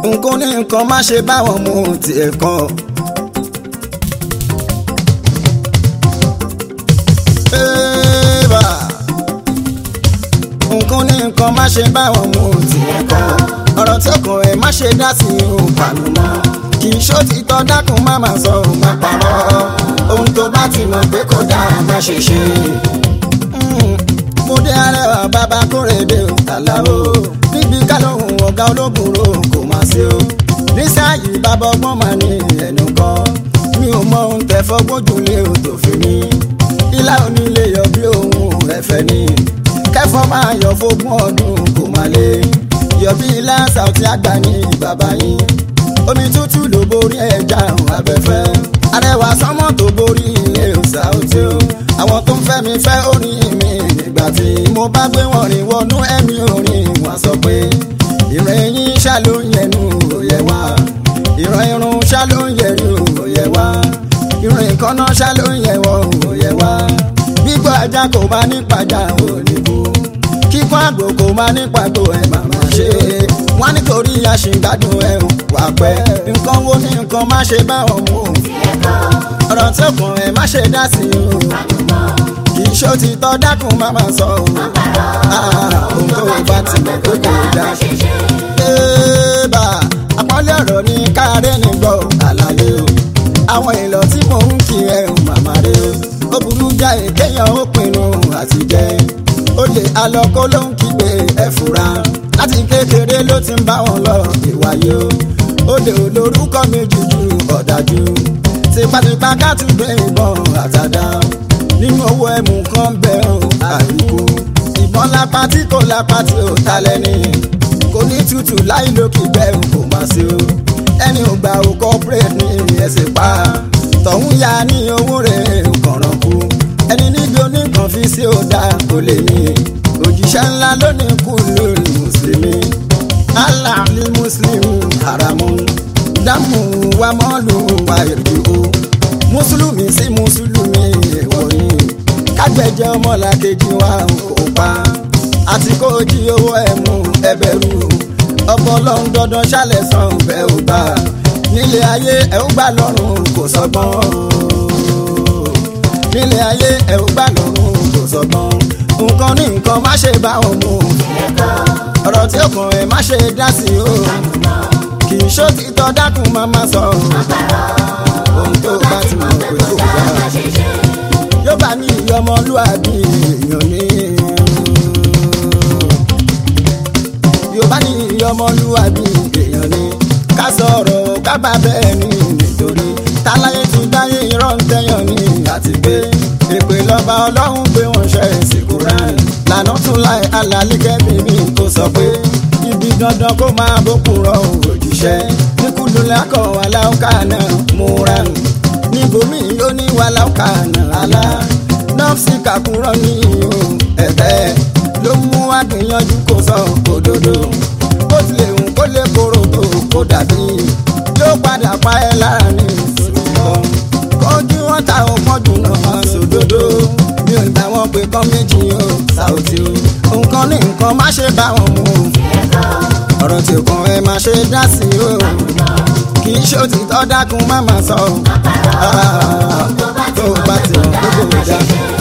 nǹkan ní nǹkan má ṣe báwọn mú tiẹ̀ kan. Ẹ́ẹ̀bà. nǹkan ní nǹkan má ṣe báwọn mú tiẹ̀ kan. ọ̀rọ̀ tí ọkàn ẹ̀ má ṣe dá sí òun pàlù mọ́. kì í ṣó ti tọ́ dákun má máa sọ òun má parọ́. ohun tó bá ti mọ̀ pé kò dáa má ṣe ṣe. mo dé arẹwà bàbá kórèdè ò tàlàó. níbi kálóhùn ọ̀gá ológun ro kò má sí o. nísàyí bàbá ọgbọ́n máa ní ẹnu kan. mi ò mọ ohun tẹ fọgbọ́n jù lé o tó fi mí. ilá onílé yọ bí ohun ẹ̀fẹ̀ ni. kẹfọ́ máa yọ fógún ọdún kò má lé. yọ bí ilá sàùtì àgbà ní bàbá yín. omi tútù ló borí ẹja òun abẹ́fẹ́. arẹwà sánmọ́ tó borí ilé sàùtì o. àwọn tó ń fẹ́ mi fẹ́ orin mi nígbà tí mo bá gbé wọn rìn wọnú ẹ̀mí orin wọn sọ pé ìrìn yín ṣá ló ń yẹnu òye wá ìran irun ṣá ló ń yẹnu òye wá ìrìn ìkànnà ṣá ló ń yẹwọ òye wá gbígbọ́ ajá kò bá nípàjá òníbù kíkọ́ àgbò kò má nípàgbò ẹ̀ màmá ṣe wọ́n nítorí àṣìgbádùn ẹ̀ wà pẹ́ nǹkan wo ní nǹkan má ṣe bá wọn mú ọ̀rọ̀ tí òkun ẹ̀ má ṣe dá sí o kì í ṣó ti tọ́ dákun má máa sọ o ohun tó bá ti mọ̀ pé kò dá ébà àpọ́nlé ọ̀rọ̀ ní káàárẹ̀ ní gbọ́ àlàyé o àwọn èèlọ̀ tí mò ń kí ẹ ò màmá rẹ o ó burú já èkéyàn ó pinnu àti jẹ ó lè alọ́kó ló ń kígbe ẹ fura láti kékeré ló ti ń bá wọn lọ ìwàyé o ó lè olórúkọ méjì ju ọ̀dájú tipátipá ká tún gbé ìbọn àtàdá nínú owó ẹ̀mú kan bẹ́ ò àríkú ìbọn lápá tí kò lápá tí ò ta lẹ́ni kò ní tútù láì lókè bẹ́ẹ̀ kò má sí o ẹni ò gbà ó corporate ní ẹsẹ̀ pa tọ̀hún ya ní owó rẹ̀ kọ̀ràn kú ẹni níbi oníkan fi sí ọ̀dà kò lè ní òjíṣẹ́ ńlá lónìí kú lórí mùsùlùmí allah ní mùsùlùmí haramu dámù wa mọ́lù wa èrè o mùsùlùmí sí mùsùlùmí èèwọ̀ ni kágbẹ̀jẹ̀ ọmọlàkejì wa kò pa àti kó jí owó ẹ̀ mú ẹbẹ̀rù ọpọlọ ń dandan ṣálẹ̀ san bẹ́ẹ̀ ò bá nílé ayé ẹ̀ ó gbà lọ́rùn kò sọgbọ́n nílé ayé ẹ̀ ó gbà lọ́rùn kò sọgbọ́n nǹkan ní nǹkan má ṣe bá wọn mú ọ̀rọ̀ tí ó kàn ẹ̀ má ṣe dá sí o kì í ṣó ti tọ́ dákun má má sọ ohun tó bá ti mọ̀ pé kò gbà yóò bá ní ìyọmọlúwàbí èèyàn ní. yorùbá ní ìyọmọlúwàbí èèyàn ni ká sọ̀rọ̀ ká bá bẹ́ẹ̀ ni nítorí táláyé ti dáyé irọ́ ń tẹ́yàn ní àti pé èpè lọ́ba ọlọ́run pé wọ́n ṣe ìsìnkú rán lànà tún láì alálẹ́kẹ́ bíbí kò sọ pé ibi dandan kó máa bókun rọ òjíṣẹ́ níkùdù lákọ̀ aláwọ̀ká náà múra níbomi ó ní wàláwọ̀ká náà alá nọ́ọ̀sì kàkúrọ̀ ní ihò ẹ̀tẹ́ ló mú wá gbìyànjú kó sọ òdodo bó tilẹ̀ hùn kó lè kóró tó kó dàbí yóò padà pa ẹ́ lára ní ìsòtítọ́ kọjú wọn ta ọmọdù náà sòdodo mi ò gbà wọn pé kán méjì o ṣàòtí o nǹkan ní nǹkan má ṣe bá wọn mú ọ̀rọ̀ tí kàn ẹ má ṣe dá sí o kì í ṣe òtítọ́ dákun má má sọ tó bá ti hàn gbogbo ìjà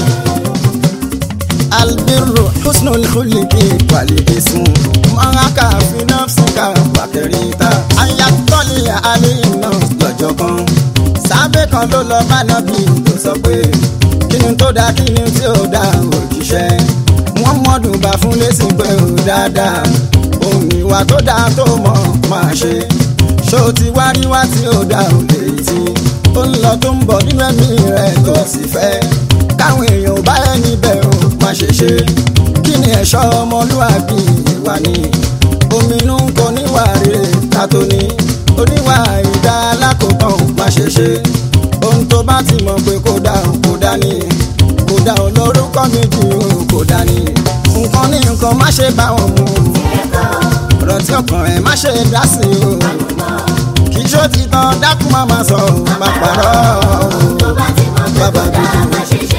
albiru husnul khuliki walismu mọ́nàkà fi nafsika wàkẹ́rìtà ayatollah alina lọ́jọ́ kan sábẹ́ kan ló lọ bá nàbí tó sọ pé kí ni tó dáa kí ni tí ò dáa òjíṣẹ́ wọ́n mọ́dún bá fún lẹ́sìn pé ò dáadáa òun ìwà tó dáa tó mọ̀ máa ṣe ṣó ti wá rí wá tí ò dáa ò lè tí ó ń lọ tó ń bọ̀ nínú ẹ̀mí rẹ̀ tó sì fẹ́ káwọn èèyàn ò bá ẹni bẹ̀ ò má ṣe ṣe kí ni ẹ̀ṣọ́ ọmọlúwàbí ìwà ni ominú ń kọ níwà rere ká tó ní oníwà ìdá alákòótán má ṣe ṣe ohun tó bá ti mọ̀ pé kò dá ò kò dá ní kò dá ò lórúkọ méjì ò kò dá ní nǹkan ní nǹkan má ṣe bá wọn mú ọ̀rọ̀ tí ọkàn ẹ̀ má ṣe dá sí o kì í ṣó ti tán dákú má má sọ má parọ́ bàbá gidi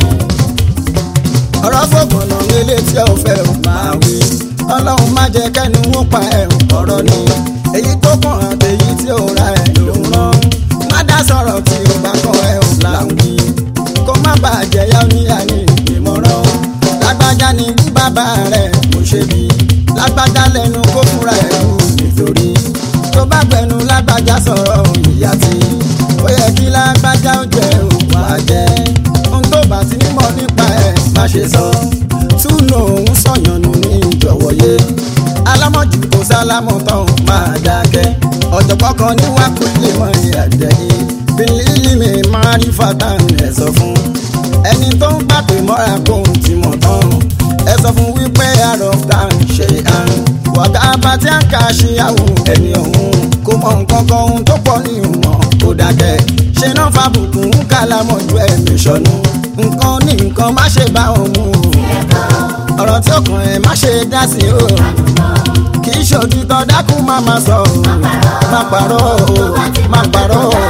ọ̀rọ̀ fògbọ̀nà nílé tí ẹ ò fẹ́ ò máa wí ọlọ́run má jẹ́ kẹ́ni wọ́n pa ẹ̀ ọ̀rọ̀ ni èyí tó kàn àtèyí tí ò ra ẹ̀ ló ń rán má dá sọ̀rọ̀ tí ò bá kàn ẹ̀ ò láwùí kó má bàjẹ́ yá níyà ní ìmọ̀ràn lágbájá ni bí bàbá rẹ̀ kò ṣe bí lágbájá lẹ́nu kó fúnra ẹ̀ kú nítorí tó bá gbẹnu lágbájá sọ̀rọ̀ ìyá tí ó yẹ kí lágbájá ó jẹ òkú àjẹ́ ohun tó bá ti nímọ̀ nípa ẹ̀ má ṣe sọ túnú òun sọ̀yànnù ní ìjọ̀wọ́ yé alámọ̀jù kò sálámọ̀ tán máa dákẹ́ ọ̀jọ̀gbọ́n kan ní wákùlé mọ́ ìyàjẹ́ yìí bílíìlì mi máa rí fatan ẹ̀ sọ fún ẹni tó ń pàpè mọ́ra kó ń ti mọ̀ tán ẹ sọ fún wípé àròftàn ṣe àrùn wàgá abátí àká ṣíyàwó ẹni ọ̀hún kò mọ nǹkan kan ohun tó pọ̀ ní ìmọ̀ kó dákẹ́ ṣe náà fàbùkù ń kàlámọ̀ ju ẹ̀mí ṣọ̀nù nǹkan ní nǹkan má ṣe bá wọn mú o ọ̀rọ̀ tí ó kàn ẹ́ má ṣe dá sí o kì í ṣòtítọ́ dákun má má sọ o má parọ́ o má parọ́ o.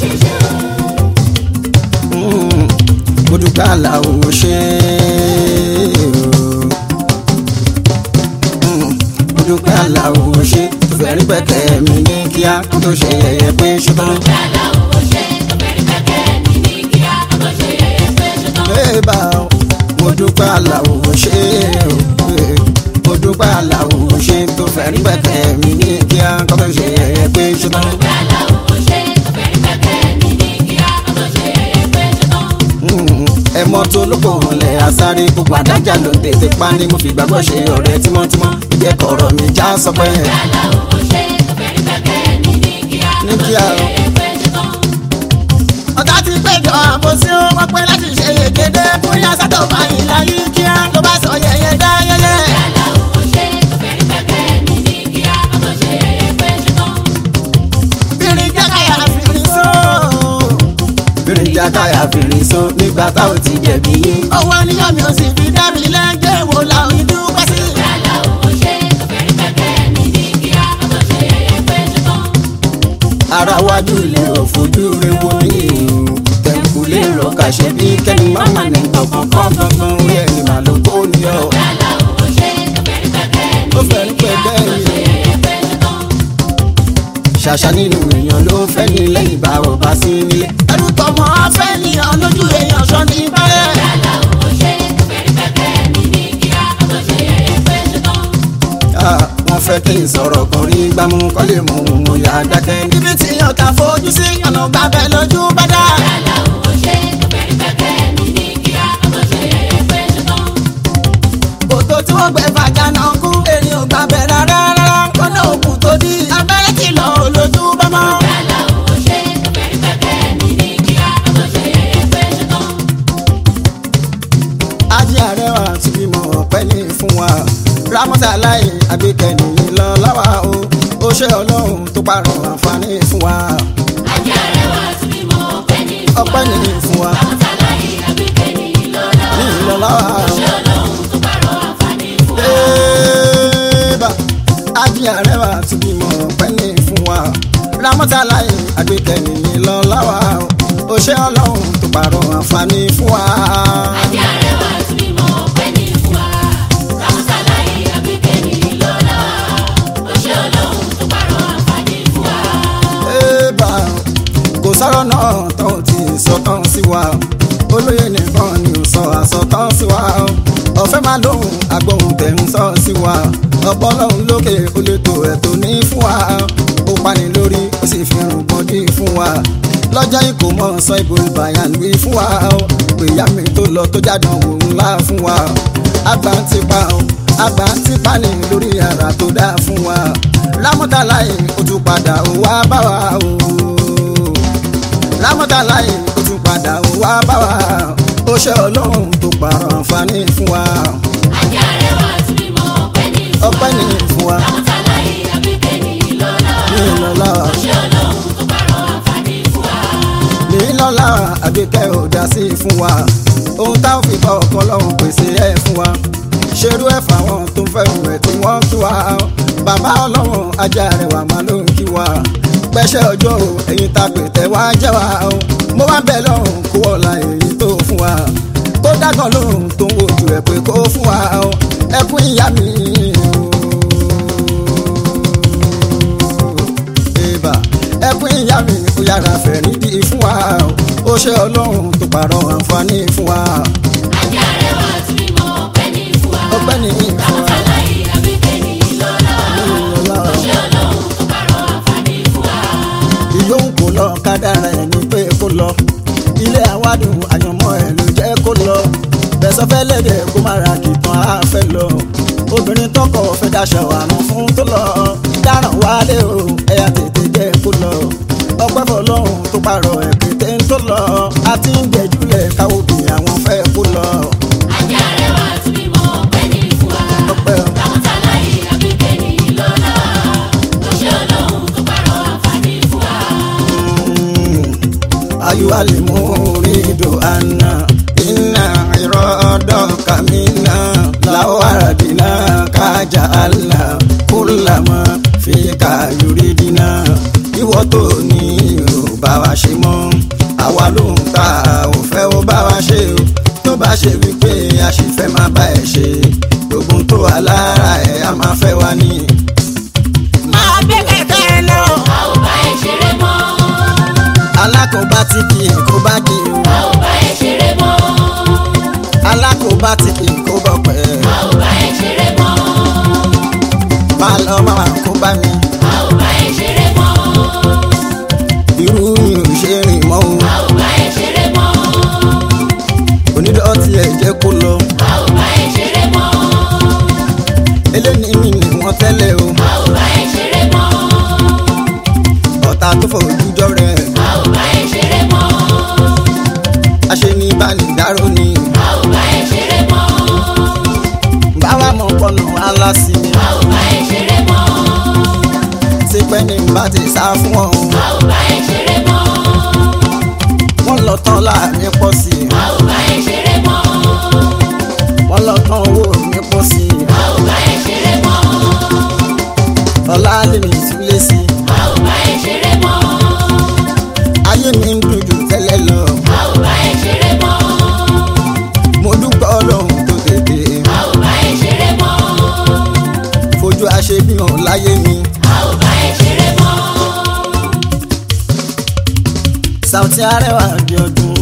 Mm, mo dúpẹ́ aláwo ṣe o Mm, mo dúpẹ́ aláwo ṣe tó fẹ́ rí pẹ́kẹ́ mi ní kíá kó tó ṣe yẹyẹ pé ṣùgbọ́n. Bébà o, mo dúpẹ́ aláwo ṣe o eh, mo dúpẹ́ aláwo ṣe tó fẹ́ rí pẹ́kẹ́ mi ní kíá kó tó ṣe yẹyẹ pé ṣùgbọ́n. Mm, ẹ mọ tó lóko ọ̀lẹ́ àsáré gbogbo àdájà ló tètè pa ni mo fi gbàgbọ́ ṣe ọ̀rẹ́ tímọ́tímọ́ ìjẹ́kọ̀ ọ̀rọ̀ mi já sọpẹ́ ní kíá o. ọ̀tá ti péjọ àbòsí ó wọ́n pẹ́ láti ṣe yegede bóyá sátọ̀ báyìí láyé kíá ló bá sọ yẹyẹ dá yẹyẹ. fìrì jákàyà fìrì só. fìrì jákàyà fìrì só nígbà tá ò ti jẹ̀bi yín. ọwọ́ níyàn mi ò sì fi dá mi lẹ́jẹ̀ wò làwọn ìdúpẹ́ sí. ara wájú ilé òfojú rẹ wo ní ìhù tẹ̀kù lérò kàṣẹ bí kẹ́ni máma ní kankan kọ́ gangan orí ẹni màá ló kó ní ọ. ó fẹ́ ní pẹ́ẹ́kẹ́ yìí ṣàṣà nínú èèyàn ló fẹ́ ní lẹ́yìn bá ò bá sí nílé. ẹrú tọmọ afẹ́ nìyàn lójú èèyàn sọ ní bẹ́ẹ̀. Ah, wọ́n fẹ́ kí n sọ̀rọ̀ kan rí gbámú kọ́ lè mú un yá dákẹ́. níbi tí ọ̀tá fojú sí ọ̀nà gbàbẹ́ lójú bá dá. kòtò tí wọ́n gbẹ fàjà náà kú èrè ò gbàbẹ́ rárá rárá kọ́nà òkú tó di abẹ́rẹ́ kìlọ̀ lójú bá mọ́. ajé àrẹwà tí bímọ ọpẹ́ ní fún wa rámọtà láì àgbékẹni lọ láwa o ó ṣe Ọlọ́run tó parọ́ àǹfààní fún wa ọpẹ́ ní fún wa ní ìlọ láwa o. Ébà, ajé àrẹwà tí bímọ ọpẹ́ ní fún wa rámọtà láì àgbékẹni lọ láwa o ó ṣe Ọlọ́run tó parọ́ àǹfààní fún wa. Ébà, kò sọ̀rọ̀ náà tó ti sọ̀tàn sí wa olóyè nìkan ni ò sọ àsọtán sí wa ọ̀fẹ́ máa lóhùn agbóhùn tẹ̀ ń sọ sí wa ọpọlọ́hún lókè ó lè tó ẹ̀tọ́ ní fún wa ó pani lórí ó sì fi rùn bọ́dí fún wa lọ́jọ́ ìkó mọ́ sọ ìbò ìbàyàn wí fún wa pé ìyá mi tó lọ tó jádàn wò ńlá fún wa àgbà ń tipa àgbà ń tipa ní lórí ara tó dá fún wa lámọ́tàláì ó tún padà ó wá bá wa o lámọ́tàláì ó tún padà ó wá bá wa ó ṣe ọlọ́run tó pààrọ̀ àǹfààní fún wa ọpẹ́ ní fún wa ní ìlọ́lá ní ìlọ́lá àgbékẹ́ ò dá sí fún wa ohun tá ò fi bá ọkọ lọ́hùn pèsè ẹ̀ fún wa ṣerú ẹ̀ fáwọn tó ń fẹ́rù ẹ̀ tí wọ́n kí wa bàbá ọlọ́run ajá rẹ̀ wà máa ló ń kí wa pẹ́ṣẹ́ ọjọ́ o ẹ̀yin ta pè tẹ́ wá jẹ́ wa o mo wá bẹ̀ lọ́rùn kó wọ́la èyí tó fún wa kó dákan lóhùn tó ń wojú ẹ̀ pé kó fún wa o ẹkún ìyá mi o ìyá mi ó yára fẹ̀rí di fún wa ó ṣe ọlọ́run tó pààrọ̀ àǹfààní fún wa ajá rẹwà tí mímọ́ ọpẹ́ ní fún wa. ọpẹ́ ní fún wa. Ramọ́tàláì àbíkẹ́ ní ìlọ́lá. Ó ṣe ọlọ́run tó pààrọ̀ àǹfààní fún wa. ìyóhùn kò lọ kádàrá ẹ̀ ní pé kó lọ ilé àwádùn àyànmọ́ ẹ̀ ló jẹ́ kó lọ bẹ̀sọ̀ fẹ́ lẹ́dẹ̀ kó má ra kìtàn á fẹ́ lọ obìnrin tọkọ fẹ́ daṣọ àrùn fún tó lọ dáràn wálé o ẹ̀yà tètè jẹ́ kó lọ ọpẹ́ fọlọ́run tó pààrọ̀ ẹ̀ pété ń tó lọ àti ń jẹ́júlẹ̀ káwọ́ bí àwọn fẹ́ kó lọ Ajá rẹwà tí mímọ́ ọpẹ́ ní fún wa. ọpẹ́ o. Ramọ́tàláì àbíkẹ́ ní ìlọ́lá. Ó ṣe ọlọ́run tó pààrọ̀ àǹfààní fún wa. أيها المريد أن إن إرادك منا لو أردناك جعلنا كل ما فيك يريدنا ìwọ tó ní ò bá wa ṣe mọ́ àwa ló ń ta ò fẹ́ ó bá wa ṣe o tó bá ṣe wípé a sì fẹ́ máa bá ẹ ṣe gbogbo tó wà lára ẹ̀ a máa fẹ́ wa ní. máa gbé kẹ̀kẹ́ lọ. A ò bá ẹ ṣeré mọ́. alákòóbá tí kì í kó bá di o A ò bá ẹ ṣeré mọ́. alákòóbá tí kì í kó bọ̀ pẹ́ A ò bá ẹ ṣeré mọ́. máa lọ máa kó bá mi A ò bá ẹ ṣeré mọ́. irú mi ò ṣe rìn mọ́ o A ò bá ẹ ṣeré mọ́. onídọ́tí ẹ̀ jẹ́ kó lọ A ò bá ẹ ṣeré mọ́. eléyìí mi ni wọ́n tẹ́lẹ̀ o A ò bá ẹ ṣeré mọ́. ọ̀tá tó fojújọ́ rẹ̀ A ò bá ẹ ṣeré mọ́. aṣe ní ìbánidáró ni A ò bá ẹ ṣeré mọ́. báwa mọ̀ pọ̀nà aláṣì mi A ò bá ẹ ṣeré mọ́. ṣé pẹ́ ní bá ti sá fún ọ A ò bá ẹ ṣeré mọ́. wọ́n lọ tán láàrin pọ̀ sí i A ò bá ẹ ṣeré mọ́. wọ́n lọ tán owó mi pọ̀ sí i A ò bá ẹ ṣeré mọ́. ọ̀la lè mi túlé sí i A ò bá ẹ ṣeré mọ́. ayé mi ń dùn jù tẹ́lẹ̀ lọ A ò bá ẹ ṣeré mọ́. mo dúpẹ́ ọlọ́run tó tètè A ò bá ẹ ṣeré mọ́. fojú aṣebíhàn láyé mi A ò bá ẹ ṣeré mọ́. Saoty Arẹwà di ọdún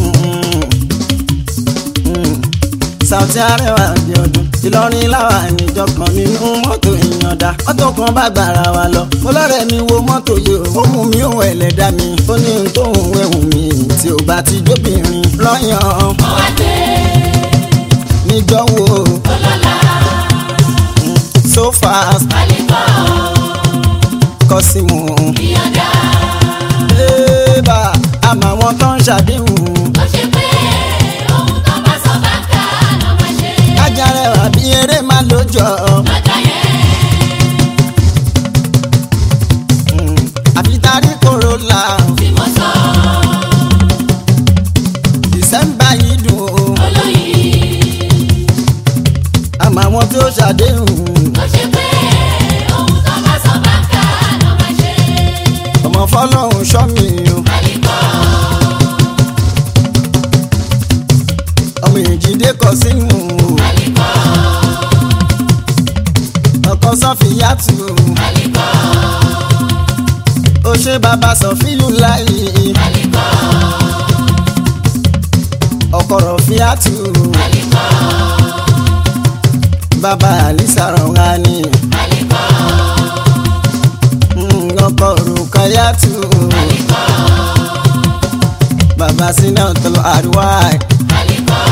Mm. Saoty Arẹwà di ọdún Ìlọrin láwà níjọ kan nínú mọ́tò ìyànda mọ́tò kan bá gbàrà wa lọ mo lọ́rẹ̀ mi wo mọ́tò yìí ó mú mi òun ẹlẹ́dá mi ó ní ohun tó ń wẹ̀hùn mi tí ò bá ti jóbìnrin lọ́yàn Mo wá gbé níjọ́ wo ọlọ́lá so fast pálíkọ́ kọ́símù ìyọ̀dá. ébà àmọ́ àwọn tó ń ṣàdéhùn Ó ṣe pé ohun tó bá sọ bá kà lọ́ máa ṣe. kájà rẹwà bí eré máa lójọ́. Lọ́jọ́ yẹn, àfi tarí kòrólà tí mo sọ dìsẹ́mbà yìí dùn ó olóyìn. àmọ́ àwọn tó ṣàdéhùn Ó ṣe pé ohun tó bá sọ bá kà lọ́ máa ṣe. ọmọ fọlọ́hún ṣọ́mi o Pálíkọ́ ọmọ ìjìdé kọ sínú pálíkọ́ ọkọ sọfìyàtù pálíkọ́ ó ṣe bàbá sọfíyù láì pálíkọ́ ọkọ rọfíàtù pálíkọ́ bàbá àlìsà rọ̀ǹgani pálíkọ́ ọkọ rùkàyàtù pálíkọ́ bàbá sinà tọlọ àríwá pálíkọ́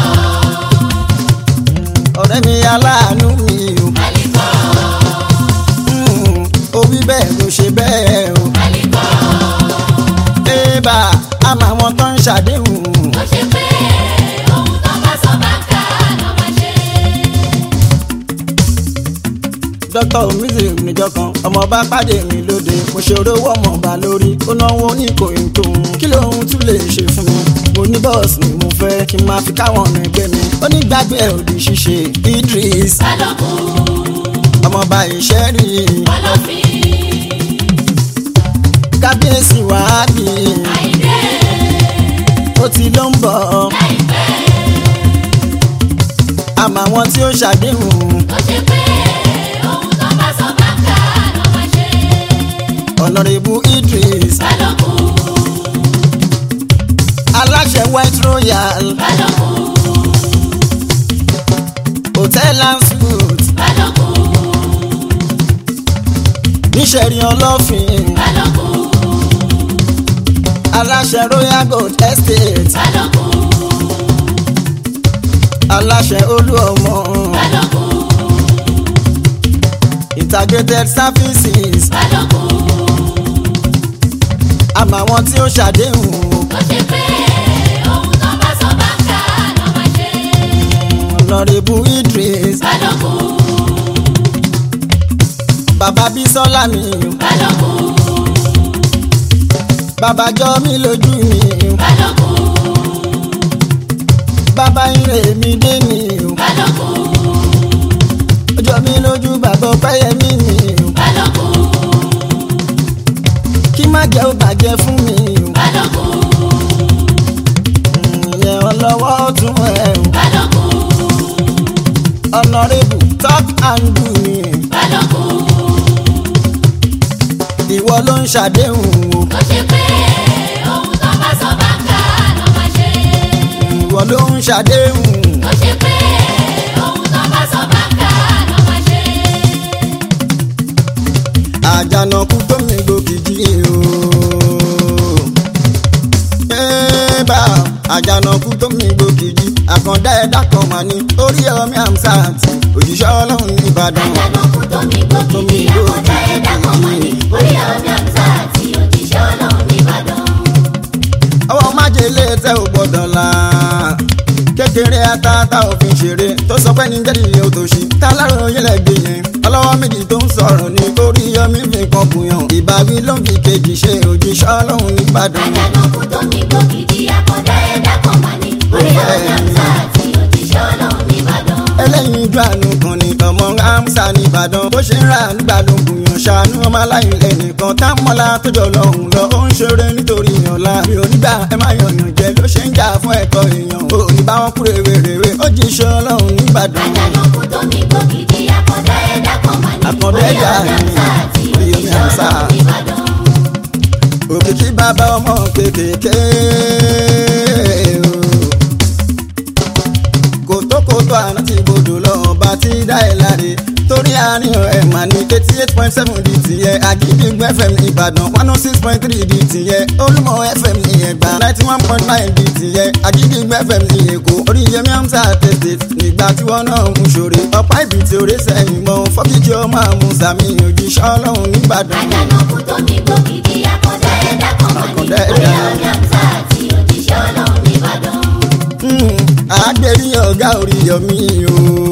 ọ̀rẹ́ mi aláàánú mi o pálíkọ́ Mm, ó wí bẹ́ẹ̀ ló ṣe bẹ́ẹ̀ o. pálíkọ́. Ébà àmọ́ àwọn tó ń ṣàdéhùn. Ó ṣe pé ohun tó bá sọ bá kà lọ́ máa ṣe. Dr. Omizi níjọ kan, ọmọ bá pàdé mi lóde. Mo ṣe orówó ọmọ ọba lórí. Ó náwó ní kòyìntò. Kí lóhun tún lè ṣe fún mi? Mo ní bọ́ọ̀sì ni mo fẹ́ kí n máa fi káwọn ọ̀nà ẹgbẹ́ mi. Ó ní gbàgbé ẹ̀ òdì ṣíṣe. Idris Balógun ọmọọba ìṣẹ́rì. Ọlọ́fin Kábíyèsí wàhábì. Àyìndé Ó ti ló ń bọ̀. láìpẹ́. Àmọ́ àwọn tí ó ṣàdéhùn. Ó ṣe pé ohun tó bá sọ bá kà lọ́ máa ṣe. ọ̀nà ọ̀nàrẹ́bù idris balógun aláṣẹ white royal balógun hotel and suite balógun níṣẹ̀rí ọlọ́fin balógun aláṣẹ royal gold estate balógun aláṣẹ olú ọmọ balógun integrated services balógun àmọ́ àwọn tí ó ṣàdéhùn o. ó ṣe pé ohun tó bá sọ bá ń kà ló máa ṣe ọ̀nàrẹ́bù idris balógun bàbá bísọ́lá mi balógun bàbá jọ mí lójú mi balógun bàbá ire mi dé mi balógun ọjọ́ mi lójú bàbá ọpẹ́yẹmí mi balógun kí má jẹ́ ó bàjẹ́ fún mi balógun ìyẹn ọlọ́wọ́ tún ẹ̀ balógun ọ̀nàrẹ́bù talk and do mi balógun ìwọ ló ń ṣàdéhùn o ó ṣe pé ohun tó bá sọ bá ń kà ló máa ṣe ìwọ ló ń ṣàdéhùn ó ṣe pé ohun tó bá sọ bá ń kà ló máa ṣe àjànàkú tó mi gbòkìjì o. Ẹ́ẹ̀bà àjànàkú tó mi gbòkìjì àkàndá ẹ̀dá kan mà ní orí ọmọ àmsáàtì òjíṣẹ́ ọlọ́run nìbàdàn. àjànàkú tó mi gbókìdí àkọ́dá ẹ̀dá kan mà ní orí ọ̀mí àmsá àti òjíṣẹ́ ọlọ́run nìbàdàn. ọwọ́ májèlé tẹ́ ò gbọ́dọ̀ la kékeré atata òfin ṣeré tó sọ pé ní jẹ́rìí òtòṣì tálárò yẹlẹ̀ gbé yẹn ọlọ́wọ́ méjì tó ń sọ̀rọ̀ ní orí yọmí fi kan bùyàn ìbáwí ló ń fi kejì ṣe òjíṣẹ́ ọlọ́run nìbàdàn. àjànàkú tó mi gbókìdí àkọ́dá ẹ̀dá kan mà ní orí ọ̀mí àmsá àti òjíṣẹ́ ọlọ́run nìbàdàn. ẹlẹ́yin ojú àánú kan ní ọmọ amsa nìbàdàn bó ṣe ń ra nígbà ló ń gbìyàn ṣàánú ọmọ aláìlẹ̀ nìkan tá mọ́lá tó jọ lọ́hùn lọ ó ń ṣeré nítorí ìyànlá mi ò nígbà ẹ má yànyàn jẹ ló ṣe ń jà fún ẹ̀tọ́ èèyàn ò ní bá wọn kúrè wèrèwé ó jí iṣẹ́ ọlọ́run nìbàdàn. àjànàkú tó mi gbókìdí àkọ́dá ẹ̀dá kan mà ní Àkàndá orí ẹ̀dá ọ̀mí àmsá àti orí ọ̀mí òjíṣẹ́ àmsá. ọlọ́run nìbàdàn. òkìkí bàbá ọmọ kékèké o. kòtókòtó àná ti gbòdò lọ ọba tí dá ẹ láre torí àárín ẹ̀ mà ní eighty eight point seven di tìyẹ àgídìgbò fm ní ìbàdàn one oh six point three di tìyẹ olúmọ fm ní ẹgbà ninety one point nine di tìyẹ àgídìgbò fm ní èkó orí yẹmí amsa tètè nígbà tí wọn náà ń ṣòre ọ̀pá ibi tí orí sẹ́yìn mọ́ fọ́kìkì ọmọ àmúsàmì òjíṣẹ́ ọlọ́run nígbàdàn. àjànàkú tó mi gbókìdí àkọ́dá ẹ̀dá kan mà ní Àkàndá orí ẹ̀dá. ọ̀mí àmsá àti òjíṣẹ́ ọlọ́run nìbàdàn. àgbèrí ọ̀gá orí yọmí o.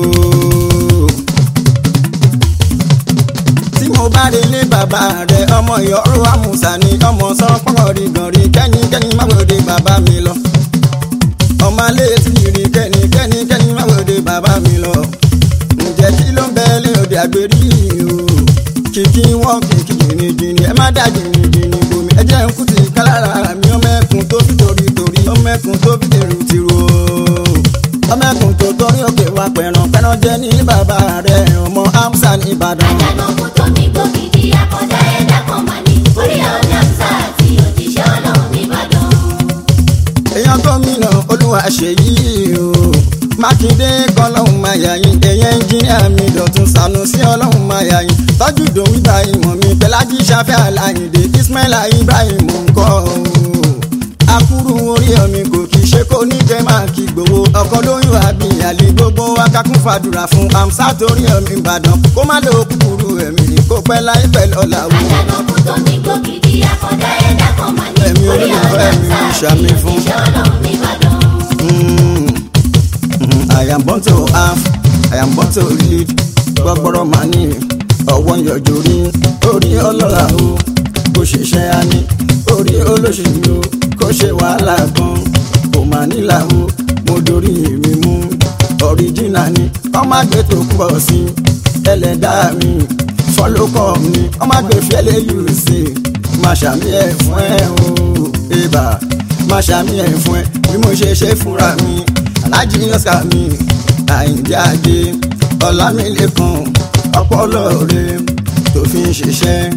tí mo bá relé bàbá rẹ̀ ọmọ ìyọ́rù àmùsà ni ọmọ sọ́pọ̀ rí gànrí kẹ́nikẹ́ni má wòde bàbá mi lọ. ọmọ alẹ́ tí rí kẹ́nikẹ́ni kẹ́ni má wòde bàbá mi lọ. ǹjẹ́ kí ló ń bẹ lé òde àgbèrí o. kìkì wọn kìkì jìnnìjìnnì ẹ má dá jìnnìjìnnì bomi ẹ jẹ́ ń kú ti kálára mi ọmọ ẹkùn tó fi torí torí ọmọ ẹkùn tó fi tèrú tìrú o ọmọ ẹkùn tó torí òkè wa pẹ̀ràn pẹ̀ràn jẹ́ ní bàbá rẹ̀ ọmọ amsa ní ìbàdàn. àjànàkú tó mi gbókìdí àkọ́dá ẹ̀dá kan mà ní orí ọ̀mí àmsá àti òjíṣẹ́ ọlọ́run nìbàdàn. èèyàn gómìnà olúwa ṣèyí o mákindé kọlọ́hún máa yà yín èèyàn ẹnjíníà mi dọ̀tún sanusi ọlọ́hún máa yà yín tọ́jú ìdòwú ibrahim mi pẹ̀lájí sáfẹ́ aláìndé ismaila ibrahim ńkọ́ o akúrú orí ọmọ kò kì í ṣe kó ní kẹ́ máa kí gbowó ọkọ lóyún àbí àlè gbogbo akákún fàdúrà fún amsa torí ọmọ ìbàdàn kó má lè kúkúrú ẹ̀mí kó pẹ́ láì pẹ́ lọ́la wò. àjànàkú tó mi gbókìdí àkọ́dá ẹ̀dá kan mà ní Ẹ̀mí orí ọ̀mí olólùfẹ́ mi àmsá àti ṣàmì fún. òjíṣẹ́ ọlọ́run nìbàdàn. Mm, mm, I am born to have, I am born to lead. Gbọ́gbọ́rọ̀ máa ní ọwọ́ yọjú rí orí ọlọ́lá o. Kò ṣiṣẹ́ á ní orí olóṣèlú o. Kò ṣe wàhálà gan, kò máa nílà o. Mo dorí mi mú ọ̀ríjìnà ni. Ọmọ àgbẹ̀ tó pọ̀ sí ẹlẹ́dàá mi. Fọlọ́kọ̀ mi, ọmọ àgbẹ̀ fẹ́lẹ́ yìí sí. Màá ṣàmì ẹ̀ fún ẹ o. Ibà máa ṣàmì ẹ̀ fún ẹ bí mo ṣe ṣe fúnra mi alájí lọ́sà mi àyíǹde ajé ọ̀làmìlẹ́kan ọpọlọ rẹ tó fi ń ṣiṣẹ́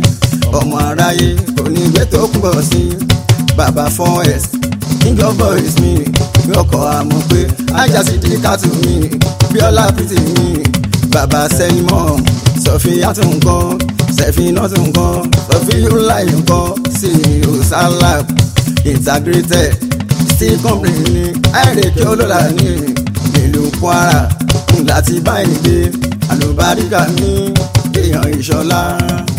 ọmọ aráyé kò ní gbé tó pọ̀ sí bàbá four s king of boys mi ọkọ̀ àmọ́ pé ajá sì di kátó mi bíọ́lá pìtì mi bàbá sẹ́nimọ̀ sọ̀fíà tó nǹkan sẹ̀fínà tó nǹkan sọ̀fíùláì nǹkan sí òsálàb integrated steel company ní àìrèké olóla ní ìlú kwara láti báyìí gbé àlùbáríkà ní èèyàn ìṣọlá.